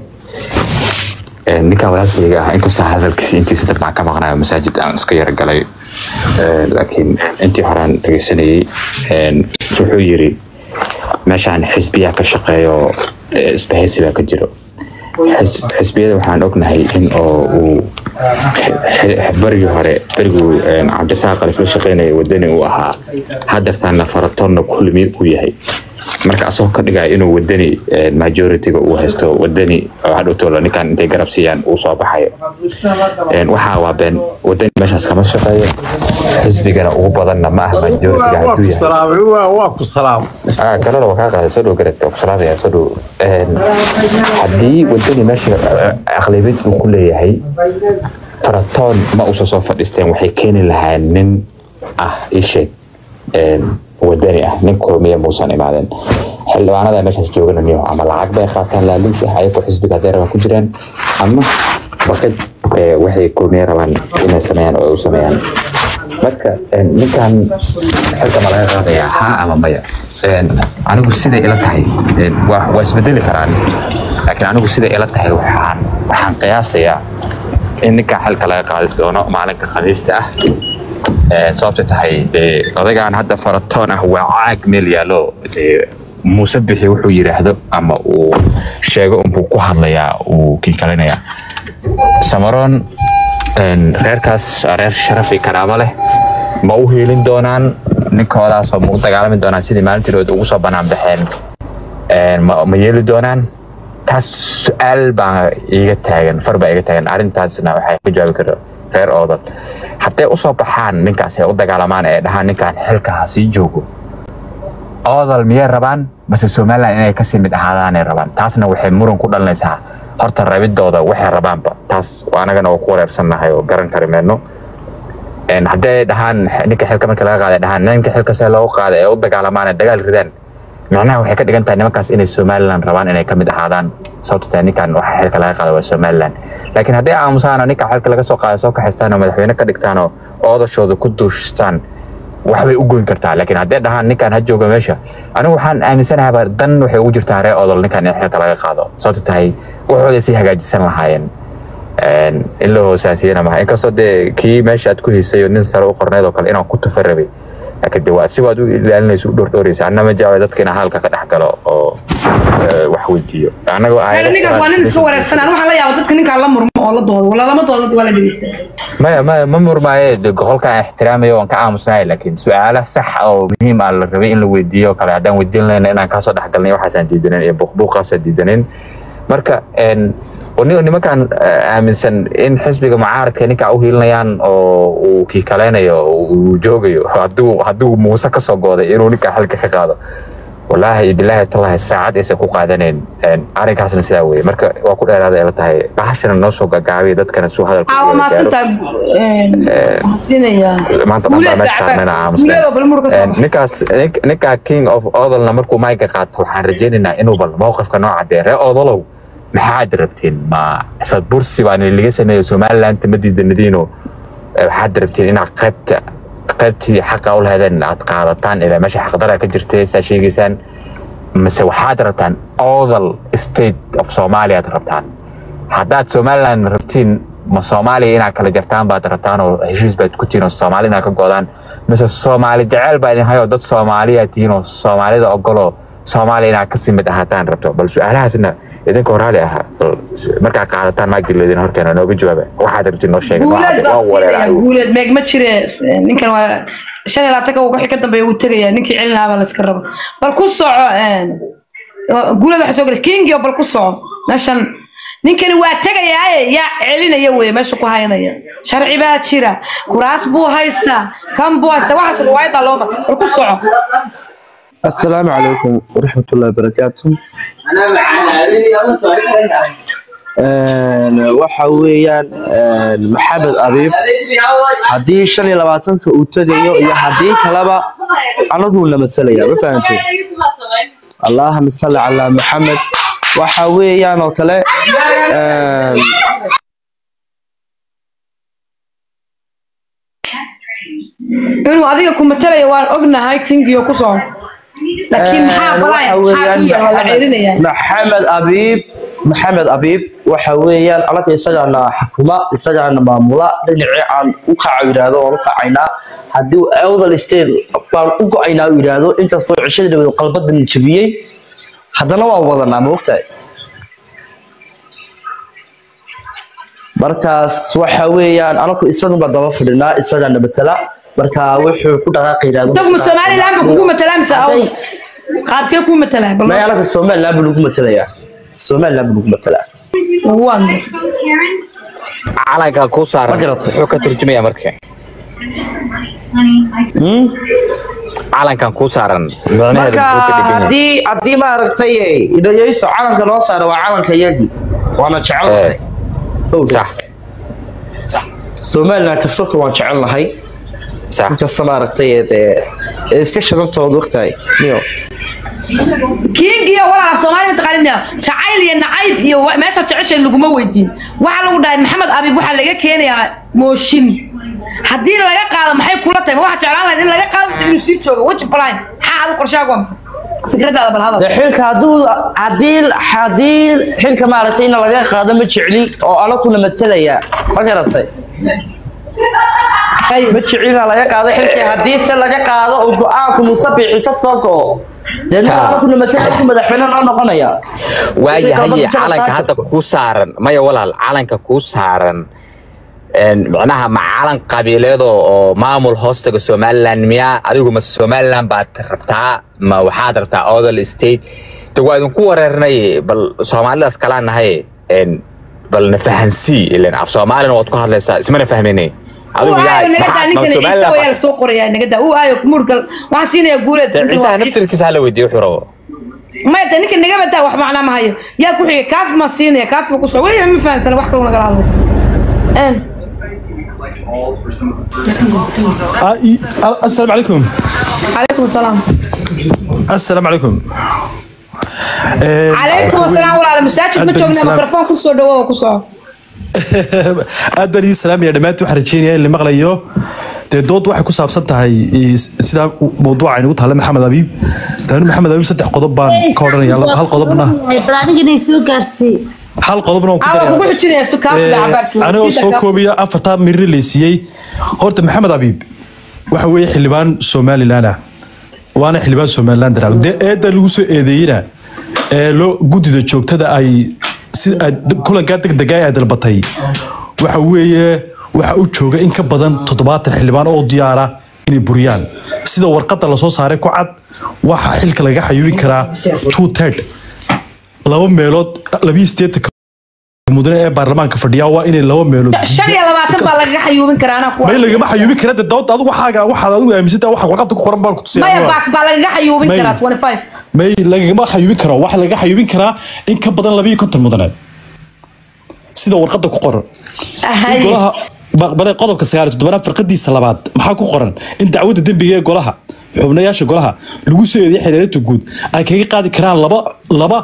een ninka walaalkayga ah inkastoo hadalkiisa intiisa dad baan ka maqnayo masaajid aan iska yara galay een laakiin intii horaan dhegeysanayay een wuxuu yiri meeshaan xisbiyaa ka shaqeeyo ee isbahaysi baa ka jiro Xis- xisbiyada waxaan ognahay in oo uu xi- berigii hore beriguu een, cabdisaaq alif la shaqeynaya wadani uu ahaa hadeertaana faratoonna kulmi uu yahay marka asagoo ka dhigaya inuu wadani een, majority-ga uu haysto wadani oo hadhowtoola ninkan intay garab siiyaan uu soo baxayo Een, waxaa waa been wadani meeshaas kama shaqeeyo xisbigana ugu badanna ma ah majority-ga hadduu yahay Ah, kalena waa kaa qaaday soo dhow garad waa ku salaamaya soo dhow Een, haddii wadani meesha eh, aqlabiyad uu ku leeyahay faratoon ma uusan soo fadhiisteen waxay keeni lahaan nin ah isheeg wadani ah nin kulmiya muusan imaadeen xildhibaanada meeshaas joogana niyo ama lacag bay qaataan laaluush ah ayagoo xisbiga haddee rabaan ku jiraan ama baqid eh, waxay kulmiya rabaan inay sameeyaan oo ay u sameeyaan marka een, ninkan xilka ma laga qaadayaa haa ama maya Een, anigu siday ila tahay een, waa waa isbedeli karaan laakiin anigu siday ila tahay waxaan waxaan qiyaasayaa in ninkan xilka laga qaadi doono maalinka khamiista ah Een, sababta tahay dee odagaan hadda faratoon ah waa caag meel yaallo dee muuse bixi wuxuu yidhaahdo ama uu sheego unbuu ku hadlayaa uu kiikalinayaa samaroon een, reerkaas waa reer sharaf iyo karaamo leh ma u hiilin doonaan ninkoodaas oo ma u dagaalami doonaan sidii maalintirood ugu soo banaan baxeen Een, ma ma yeeli doonaan taas su-aal baa iiga taagan far baa iiga taagan arrintaasna waxay ka jawaabi kara reer oodan hadday usoo baxaan ninkaas ay u dagaalamaan ee dhahaan ninkan xilka ha sii joogo oodal miyay rabaan base somaliland inay kasii mid ahaadaanay rabaan taasna waxay muran ku dhalinaysaa horta rabidooda waxay rabaanba taas waa anagana waa ku wareersannahay oo garan kari meeno Een, hadday dhahaan ninka xilka marka laga qaaday dhahaan ninka xilka see loogu qaaday ee u dagaalamaan ee dagaal ridaan macnaha waxay ka dhigan tahay nimankaas inay somaliland rabaan inay ka mid ahaadaan sababto tahay ninkan waxa xilka laga qaaday waa somaliland laakiin hadday aamusaan oo ninka xilka laga soo qaaday soo kaxaystaan oo madaxweyne ka dhigtaan oo oodashooda ku duushtaan waxbay u goyn kartaa laakiin hadday dhahaan ninkan ha jooga meesha anigu waxaan aaminsanahay dan waxay ugu jirtaa ree odol ninkan in xilka laga qaado sababto tahay waxooday sii hagaajisan lahaayeen Een, in la hoosaasiyana maha inkastoo dee kii meesha aad ku hiisay oo nin sare u qorneed oo kale inaan ku tufa rabay laakiin de waa si waad u ilaalinaysa u dhordhooraysa anna ma jecla dadka inaan halka ka dhex galo oo eh, wax weydiiyo anagoo Reer ninkaas waa nin iska wareegsanaan waxaa la yaaba dadka ninkaan la murmo oo la doodo wala lama doodo waa la dhegeysta maya maya ma murmaaye de qolka aan ixtiraamayo waan ka aamusnahay laakiin su-aalo sax oo muhiim ah la rabay in la weydiiyo oo kale haddaan weydiin lahayna inaan kaasoo dhexgalnay waxaasaan diidanin iyo buuqbuuqaasaan diidanin marka een, ni- nimankan eh, aaminsan in xisbiga mucaaradka ninkaa u hiilinayaan oo uu kiikaleynayo oo uu joogayo hadduu hadduu muuse kasoo gooday inuu ninkaa xilka ka qaado walaahi bilaahi tallahi saacad aysan ku qaadaneyn Een, arrinkaasna sidaa weye marka waa ku dheeraada ila tahay bahashana noo soo gagaabiya dadkana suu hadalka caawa uga gaaro. maasintaa waxaan siinayaa maanta dhan baa meesha saarnayna aamusnay. guuleeda bal murka soo Een, ninkaas nin- ninka king of odolna markuu mayga qaato waxaan rajaynaynaa inuu bal mowqifka noo cadeeyo ree odolow maxaad rabtiin ma sad bursi baa laga sameeyo somaliland ma diidanadiino waxaad rabtiin inaad qaybta qaybtii xaqa u lahaydeen aad qaadataan ilaa meesha xaqdara ka jirtay saa sheegaysaan mise waxaad rabtaan odal state of somalia aad rabtaan haddaad somaliland rabtiin ma soomaaliya inaad kala jartaan baad rabtaan oo heshiis baad ku tihiin oo soomaali inaad ka godaan mise soomaali jeceyl baa idin hayoo dad soomaaliya tihiin oo soomaalida ogoloo soomaaliya inaad kasii mid ahaataan rabto bal su-aalahaasna idinka horaali ahaa bal markaa qaadataan maagdileedin horkeena nooga jawaaba waxaad rabtiin noo sheega guuleed baa siinaya guuleed meeg ma jire ninkan waa shan iyo labaatanka wixii ka dambeeya wuu tegaya ninkii celin lahaa baa la iska raba bal ku soco guuleed waxa soo gala kingio bal ku soco meeshan ninkani waa tegayaaye yaa celinaya weye meesha ku haynaya sharci baa jira kuraas buu haystaa kan buu haystaa waxaas riwaayadda loo mara bal ku soco السلام عليكم ورحمة الله وبركاته waxa weeyaan maxamed abiib haddii shan iyo labaatanka uu tegayo iyo haddii kaleba anaguu na matalaya ma fahanteen allahuma salli calaa maxamed waxa weeyaan oo kale inuu adiga ku matalaya waan ognahay kingiyo ku soco laakiin maxaa balaya maxaa ku yaala la ceerinaya maxamed abiib maxamed abiib waxa weeyaan anaga isagaana xukuma isagaana maamula dhinacii aan u kaca yidhaahdo waan u kacaynaa haddii awdal state baan u go-aynaa u yidhaahdo inkastoo cishadii dhaweed qalbadan jabiyey haddana waan wadanaa ma ogtahay markaas waxa weeyaan anagu isagunba daba fadhinaa isagaana matala marka wuxuu ku dhaqaaqi yidhaahdo isagu ma somaliland ba kugu matalaa mise aw qaabkee kuu matalaa bal may anaga somaliland buu nagu matalayaa somaliland buu nagu matalaa waan calanka kuu saaran Ma garato. wuxuu ka turjumaya marka calankan kuu saaran micnaheedu marka muxuu ka dhigan yahay haddii haddii maaragtay idhayeyso calanka noo saara waa calanka yagi waana jecelnahay sax sax somaliland kastoo waan jecelnahay sax inkasta maaragtay dee ee iska shadantooda waqtahay niyo kingiyo walaal soomaali mataqaanina jacayl iyo nacayb iyo wa- meesha jecesheed laguma weydiin waxaa lagu dhahay maxamed abiib waxaa laga keenayaa mooshin haddii laga qaado maxay kula tahay ma waxaa jeclaan lahayd in laga qaado mise inuu sii joogo weji baline maxaa adu qorshaagu waa fikradaada bal hadal dee xilka hadduu haddii haddii xilka maaragtay in laga qaado ma jecli oo anakuna matalaya ma garatay Ay, ma jeclina laga qaado xilkii haddii se laga qaado oo go-aanku musabixi ka soo go'o dee nin anakuna matalaya ku madaxweyne noo noqonaya waayahaye calanka hadda kuu saaran maya walaal calanka kuu saaran een, micnaha ma calan qabiileed oo oo maamul hoostaga somaliland miyaa adigu ma somaliland baad rabtaa ma waxaad rabtaa odal state de waa idinku wareernay bal soomaalidaas kalaan nahay een, bal na fahansii ilen af soomaalina waad ku hadlaysaa ismana fahminay adigu uu yaa aayo naga daa maxaad- ma ninkani ciise Somaliland wayaa baad- la soo qorayaa naga daa uu aayo murgal waxaan siinayaa guuleed dee ciisaha naftirkiisa hala weydiiyo wuxuu rabo maya de ninka naga badaa wax macnaa ma hayo yaa ku xigay kaafi ma siinaya kaafi ku soo weliba ma fahansana wax kaloo nagala hadlo Een, السلام عليكم calaykum asalaam السلام عليكم calaykum asalaam walaala masaajid ma joognaa Salaam. mikrofon ku soo dhawow ku soo aad baan idin salaamaya dhammaantiin waxaan rajeynaya in la maqlayo dee dood waxay ku saabsan tahay eh, sidaa mawduuca aynagu taalla maxamed abiib daanu maxamed abiib saddex qodob baan ka odhanaya laba- hal qodobna barnaamijkan soo gaarsii hal qodobna waan ku aa kugu daraya xujinaya su kaafi Eh, cabaar anigoo soo koobiya afartaa mirri laysiiyey horta maxamed abiib waxa weeye xildhibaan somalilan ah waana xildhibaan somalilan daraa dee eedda lagu soo eedeeyena ee loo guddida joogtada ay si ay kulankaa degdega ay dalbatay waxa weeye waxa u jooga in ka badan toddobaatan xildhibaan oo diyaara inay buriyaan sida warqadda lasoo saaray ku cad waxa xilka laga xayuubin karaa two third laba meelood labiyo sideetanka mudane ee baarlamaanka fadhiya waa inay laba meelood shan iyo labaatan baa lagaga xayuubin karaa anaa ku may lagama xayuubin kara de dood adigu waxaaga waxaad adigu aaminsantaa waxa warqadda ku qoran baan ku maya tusaya baak baa lagaga xayuubin May. karaa 25 may lagama xayuubin karo waxa laga xayuubin karaa in ka badan labiyo konton mudane sida warqadda ku qoran Ahay. golaha baqbale qodobka sagaal iyo toddobaad farqadiisa labaad maxaa ku qoran in dacwadda dembiga ee golaha xubnayaasha golaha lagu soo eedeeyay xeeladaha guud ay kaga qaadi karaan laba laba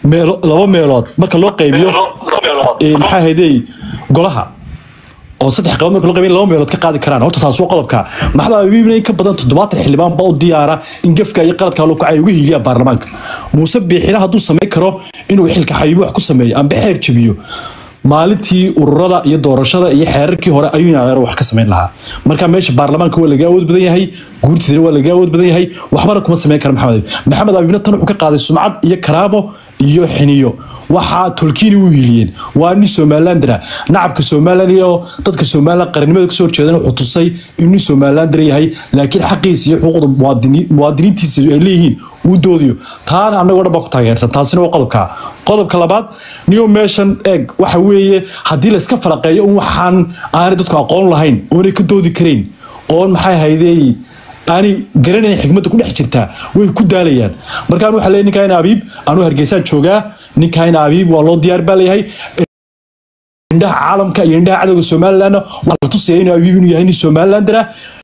meelo laba meelood marka loo qaybiyo ee, maxaa haydey golaha oo saddex qabood marka loo qaybiyo laba meelood ka qaadi karaan horta taas waa qodobka maxamed abiibna in ka badan toddobaatan xildhibaan baa u diyaara in gefka iyo qaladka loo kacay uga hiiliya baarlamaanka muuse biixina hadduu samayn karo inuu xilka xayuubi wax ku sameeyo amba xeer jabiyo maalintii ururada iyo doorashada iyo xeerarkii hore ayuu inadeer wax ka samayn lahaa marka meesha baarlamaanka waa laga awood badan yahay guurtiina waa laga awood badan yahay waxbana kuma samayn kara maxamed abiib maxamed abiibna tan wuxuu ka qaaday sumcad iyo karaamo iyo xiniyo waxaa tolkiini u hiiliyeen waa nin somalilandera nacabka somaliland iyo dadka somaliland qarannimada kasoo horjeedan wuxuu tusay inuu nin somalilander yahay laakiin xaqiisa iyo xuquuqda muwaadini- muwaadiniintiisa ay leeyihiin uu doodiyo taana annagoo dhan baa ku taageersan taasina waa qodobka qodobka labaad niyo meeshan eeg waxa weeye haddii la iska falaqeeyo un waxaan aanay dadku aqoon lahayn oonay ka doodi karayn oon maxay haydey aanay garanayn xikmadda ku dhex jirtaa way ku daalayaan markaan waxaa leeyahay ninkaa in abiib anuu hargeysaan joogaa ninkaa in abiib waa loo diyaar baa leeyahay indhaha caalamka iyo indhaha cadowga somalilandna waa la tusaya inuu abiib inuu yahay nin somalilandera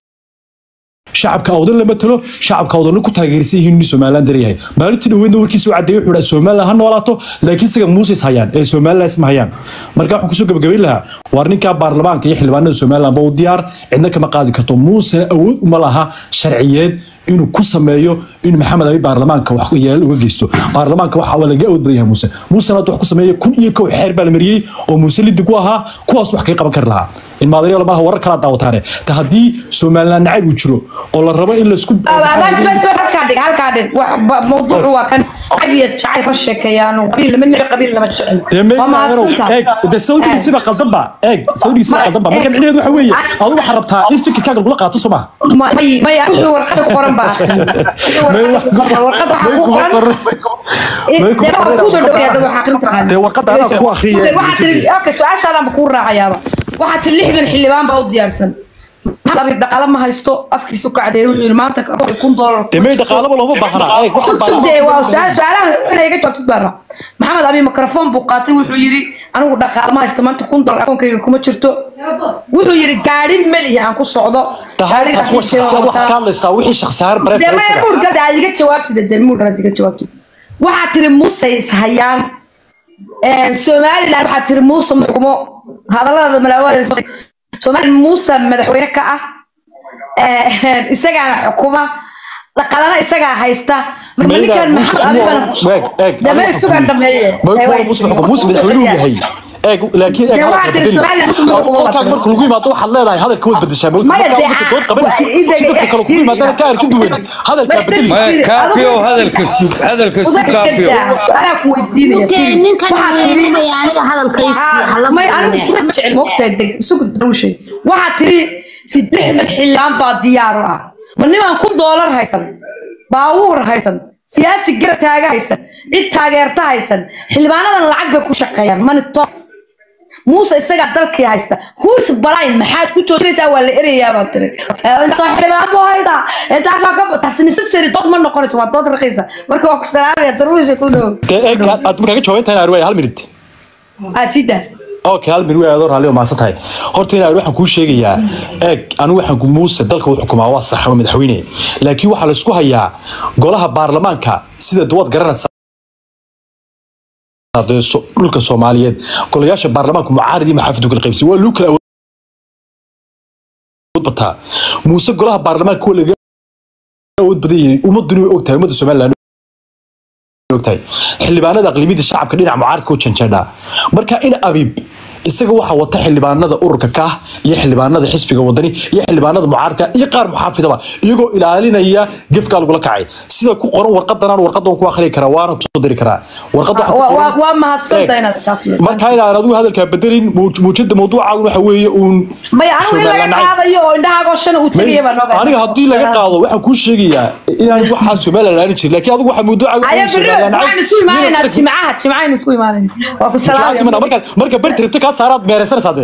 shacabka awdan lama talo shacabka awdanna ku taageersan yihiin inuu somalilander yahay maalintii dhaweydna warkiisa u cadeeyay wuxuu dhahay somaliland ha noolaato laakiin isaga muusis hayaan ee somaliland isma hayaan marka waxaan kusoo gabagabayn lahaa waar ninkaa baarlamaanka iyo xildhibaanada somaliland ba u diyaar cidna kama qaadi karto muusena awood uma laha sharciyeed inuu ku sameeyo in maxamed abi baarlamaanka wax yeel uga geysto baarlamaanka waxa waa laga awood badan yahay muuse muusena hadda wax ku sameeya kun iyo kow xeer baa la mariyey oo muuse liddi ku ahaa kuwaas wax kaga qaban kari lahaa in maadaryal maaha warar kala daawataane ta haddii somaliland nacayb uu jiro oo la rabo in laisku bas bas bas halkaa dhig halkaa dhig wax ba- mawduucu waa kan cabiya jacayl ka sheekeeyaan qabiil lama nici qabiil lama jecel dee waa mahadsantahay eeg de sawdigiisiba qaldanba eeg sawdigiisiba qaldanba marka micnaheedu waxa weeye adigu waxaa rabtaa in fikirkaaga lagula qaato soo maha Ma- may may wuxuu warqada ku qoran baa akhriya. Wuxuu warqada ku qoran warqada waxaa ku qoran Eh, May ku dee waxaa qoran. kuu soo dhaweeya dad waxaa akhrin taqaan Dee warqada anaa ku akhriyay. waxaa tiri okay su-aashaadaan ba kuu raacayaaba waxaa tiri lixdan xildhibaan baa u diyaarsan Maxamed Abiib dhaqaale ma haysto afkiisa u kacday wuxuu yidhi maanta ka- kun doolar dee may dhaqaalaba looma baahna eeg waxaan sug sug dee waa su-aal su-aalaha inay iga jawaabtid baan rabaa maxamed abi mikrofon buu qaatay wuxuu yidhi anigu dhaqaale ma haysto maanta kun dolar akoonkayga kuma jirto wuxuu yidhi gaari melihi aan ku socdo tahaarkaas waa shakhsiyaad waxaad ka hadlaysaa wixii shakhsiyaar dee maya bareefaysiga muur gabdha aad iga jawaabtid dee muur gabdha aad iga jawaabtid waxaa tiri muuse is hayaan somaliland waxaa tiri muuse muxkumo hadallada malaawaada somaliland muuse madaxweyne ka ah Eh, isagaana xukuma dhaqaalana isagaa haysta marka Mayda ninkan muuse maxamed abi xukumo eeg eeg dama isugan dhameeye may kuwa muuse xukumo muuse madaxweynuhu yahay eeg laakiin eeg Dee hadalka waxaad tiri bedeli Somaliland muuse xukumo qolkaag marka lagu yimaado waxaad leedahay hadalka waad bedeshaa mawta Maya, markaa dee, marka dood qabanaysid waa- ii si dadka dega- kale kugu yimaadana ka arki duwan hadalkaa Bas bedeli deg- maya kaafiyow hadalka sug hadalka sug kaafiyow su-aalaa ku weydiinaya Intee Firi. ninkan Waxaad tiri- weeraraya aniga hadalkaysi hala may anigu maqlane. isma jecel moogtahay deg isugu daruushay waxaa tiri sideexdan xildhibaan baa diyaar u ah ma nimaan ku doolar haysan baawuur haysan siyaasi garab taaga haysan cid taageerta haysan xildhibaanadan lacag bay ku shaqeeyaan mani tos muuse isagaa dalkii haysta huus balayn maxaad ku joojinaysaa waa la erayaa baa tiri Eh, intaasoo xildhibaan buu haydaa intaasoo ka taasi necessary dood ma noqonayso waa dood raqiisa marka waa ku salaamaya daruusha ku dhow dee eeg aad markaaga jawaaban tahay arwaay hal minute asidaas okay hal minute way adoor haliyo maasan tahay horta inaan waxaan kuu sheegayaa eeg anigu waxaan ku muuse dalka u xukumaa waa sax waa madaxweyne laakiin waxaa la isku hayaa golaha baarlamaanka sida duwaad garanaysaa dee so- dhulka soomaaliyeed golayaasha baarlamaanka mucaarad iyo maxaafid kala qaybsi waa luu kala awood bataa muuse golaha baarlamaanka waa laga awood badan yahay ummaduna way ogtahay ummadda somaliland ogtahay xildhibaanada aqlibiyada shacabka dhinaca mucaaradka u janjeedhaa marka in abiib isaga waxaa wata xildhibaanada ururka kaah iyo xildhibaanada xisbiga wadani iyo xildhibaanada mucaaradka iyo qaar muxaafidaba iyagoo ilaalinaya gefkaa lagula kacay sida ku qoran warqadanaan warqadan ku akhriyi karaa waana kusoo diri karaa warqada waxaa ku waa qoran- waa- waa mahadsanta Eeg, inaad kaafiyo marka inaan adigu hadalkaa bedelin muuj- muujada mawduucaagun waxa weeye uun maya anigu in laga Somaliland nacayb. qaadayo oo indhahaagoo shan uu tegaya baan ogahay aniga haddii laga qaado waxaan kuu sheegayaa inaan waxaa somaliland aanin jirin laakiin adigu waxaa mawduucaagu aya inuu beri Somaliland nacayb. waxaan isu imaanaynaa Inuu- jimcaha jimcahaynu isku imaanayna waa ku salaamaya marka marka berti rabto kaa saaraad meeraysanaysaa dee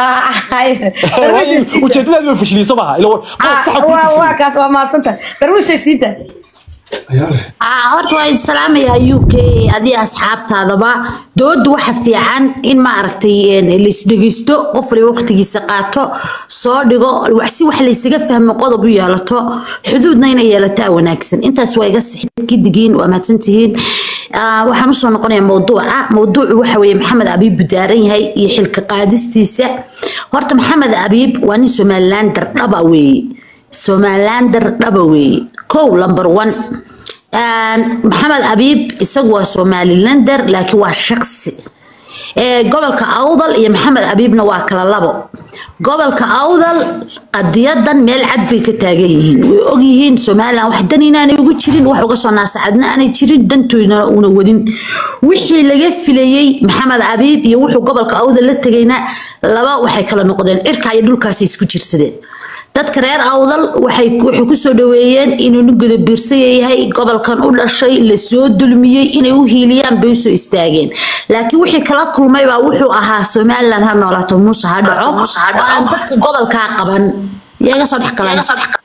ujeedadaadi way fashiliyso maaha ila qof saxa ku waa tirsan kaas waa mahadsantahay darwishay siida Ah, horta waa idin salaamayaa u k adiga asxaabtaadaba dooda waxa fiican in ma aragtay een, laisdhegeysto qof waliba waqtigiisa qaato soo dhigo wax si wax laysaga fahmo qodob u yeelato xuduudna inay yeelataa wanaagsan intaas waa iga sixid gidigiin waa mahadsantihiin Ah, waxaan usoo noqonayaa mawduuca mawduucu waxa weeye maxamed abiib buu daaran yahay iyo xilka qaadistiisa horta maxamed abiib waa nin somalilander dhaba weeye somalilander dhaba weeye kow number one Ah, maxamed abiib isagu waa somalilander laakiin waa shaqsi ee gobolka awdal iyo maxamed abiibna waa kala labo gobolka awdal qadiyadan meel cad bay ka taagan yihiin way ogyihiin somalilan wax dan inaanay ugu jirin wax uga soo naasacadna aanay jirin dantoodana una wadin wixii laga filayey maxamed abiib iyo wuxuu gobolka awdal la tegayna laba waxay kala noqdeen cirka iyo dhulkaasay isku jirsadeen dadka reer awdal waxay waxay kusoo dhaweeyeen inuu nin gudabiirsaya yahay gobolkan u dhashay lasoo dulmiyey inay u hiiliyaan bay usoo istaageen laakiin wixii kala kulmay baa wuxuu ahaa somalilan ha noolaato muuse ha dhaco oo aan dadka gobolkaa qaban yaa iga soo dhex galay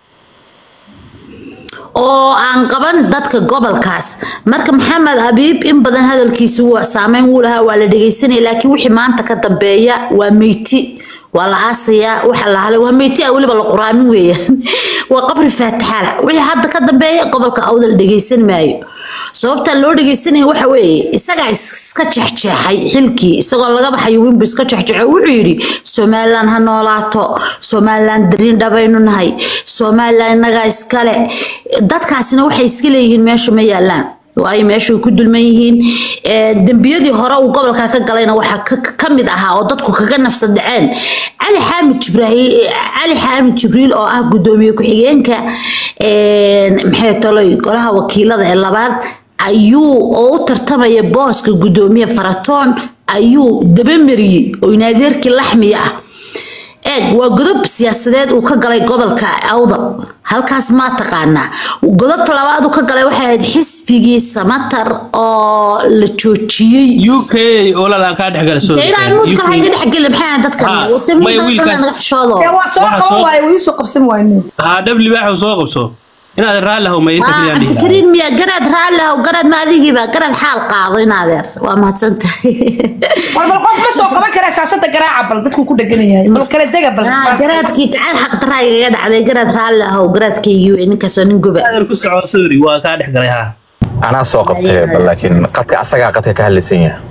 oo aan qaban dadka gobolkaas marka maxamed abiib in badan hadalkiisu waa saameyn wuu lahaa waa la dhegeysanaya laakiin wixii maanta ka dambeeya waa meyti waa la aasayaa waxa la halay waa meyti ah weliba la quraamin weeyaan waa qabri faataxaala wixii hadda ka dambeeya gobolka awdal dhegeysan maayo sababta loo dhegeysanaya waxa weeye isagaa iska jexjeexay xilkii isagoo laga baxayo winbu iska jexjeexay wuxuu yidhi somalilan ha noolaato somalilan darin dhabaynu nahay somalilan innagaa iskale dadkaasina waxay iska leeyihiin meesha ma yaalaan waayo meesha way ku dulman yihiin Ee, dembiyadii hore uu gobolka ka galayna waxaa ka- ka mid ahaa oo dadku kaga nafsad dhaceen cali xaamid jibraahiil cali xaamid jibriil oo ah gudoomiye ku-xigeenka een, maxay tolay golaha wakiilada ee labaad ayuu oo u tartamaya booska gudoomiye faratoon ayuu dabamariyey oo inaadeerkii laxmiya ah eeg waa godob siyaasadeed uu ka galay gobolka awdal halkaas maa taqaanaa godobta labaad uu ka galay waxay ahayd xisbigii samatar oo la joojiyey uk olala kaa dhex gala Dee ilaahay muudka ha iga dhexgeli maxay ahayd dadkan Ha, Wata may muudka wiilkaas- naga xishoodo Dee waa soo Waxaa qaban soo- waaye wuu iisoo qabsan waaye haa dhabli baaxu soo qabso inaad raalli haw mayinta Ah, kaliya dhihi cabdikariin miya garaad raalli ahow garaad ma adigiiba garaad xaal qaado in adeer waa mahadsantahay war bal qof ma soo qaban karaa shaashada garaaca bal dadku ku dhegan yahay bal kala dega bal Ah, garaadkii gacan xaq daraa igaga dhacday garaad raalli ahow garaadkaygii wey ninkaasoo nin guba adeer ku soco sorry waa kaa dhex galay haa anaa soo qabtay bal laakiin qadka asagaa qadka ka hadlaysan yahay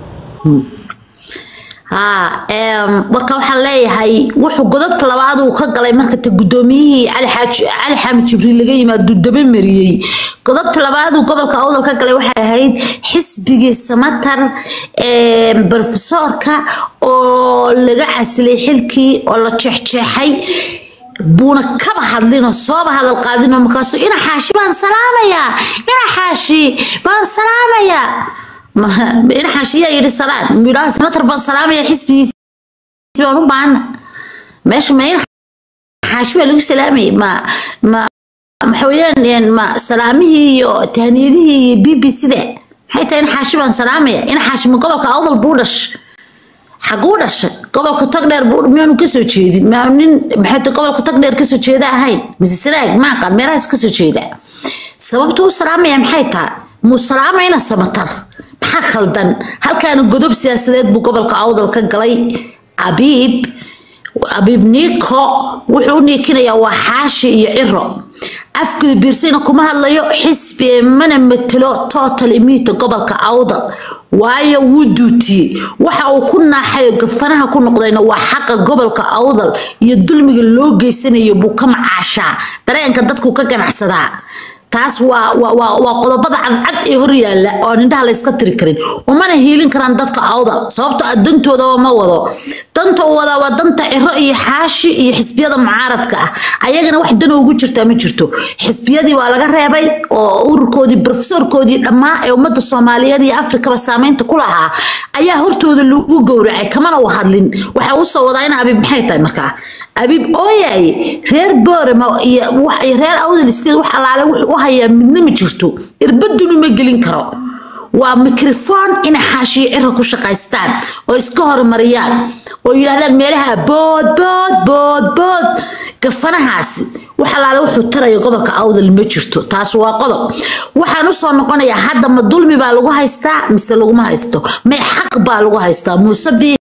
haa em, marka waxaan leeyahay wuxuu godobta labaad uu ka galay marka ta gudoomiyihii cali xaaji cali xaamid jibriil laga yimaado daba mariyey godobta labaad uu gobolka awdal ka galay waxay ahayd xisbigii samatar em, barofesoorka oo laga casilay xilkii oo la jeexjeexay buuna kaba hadlinoo sooba hadal qaadinoo markaasuu ina xaashi baan salaamayaa ina xaashi baan salaamayaa Ma- ina xaashi yaa yidhi salaan midhaha samatar baan salaamayaa xisbigiisi baan u baahana meesha ma ina xaashi baa lagu salaamayay ma ma waxa weeyaan een, ma salaamihii iyo tahniyadihii iyo b b c da maxay tahay ina xaashi baan salaamaya ina xaashi ma gobolka awdal buu dhash xaguu dhashay gobolka tagdheer buu miyaanu kasoo jeedin miyaanu nin maxay tahay gobolka tagdheer kasoo jeeda ahayn mise sanaag maaqan meelahaas kasoo jeeda sababta u salaamaya maxay tahay muu salaamayna samatar maxaa khaldan halkaana godob siyaasadeed buu gobolka awdal ka galay abiib abiib niiko wuxuu u niikinayaa waa xaashi iyo ciro afguda biirsayna kuma hadlayo xisbi mana matelo total imita gobolka awdal waayo wuu duutiyey waxa uu ku naaxayo gafanaha ku noqdayna waa xaqa gobolka awdal iyo dulmiga loo geysanayo buu ka macaashaa dareenka dadku ka ganacsadaa taas waa waa waa waa qodobada cadcad ee hor yaalla oo aan indhaha la iska tiri karin umana hiilin karaan dadka awdal sababto ah dantoodaba ma wado danta uu wadaa waa danta ciro iyo xaashi iyo xisbiyada mucaaradka ah ayagana wax dan ugu jirtaa ma jirto xisbiyadii waa laga reebay oo ururkoodii brofesorkoodii dhammaa ee ummadda soomaaliyeed iyo afrikaba saameynta ku lahaa ayaa hortooda lagu gowracay kamana u hadlin waxa uu soo wadaa in abiib maxay tahay markaa abiib ooyaye reer boorama iyo wax- iyo reer awdal state wax allaale wuxuu u hayaa midna ma jirto irbadunu ma gelin karo waa mikrofon inay xaashiyo cira ku shaqaystaan oo iska horumariyaan oo yidhaahdaan meelaha bood bood bood bood gafanahaasi wax allaale wuxuu taraya gobolka awdal ma jirto taas waa qodob waxaan usoo noqonayaa hadda ma dulmi baa lagu haystaa mise laguma haysto may xaq baa lagu haystaa muuse bii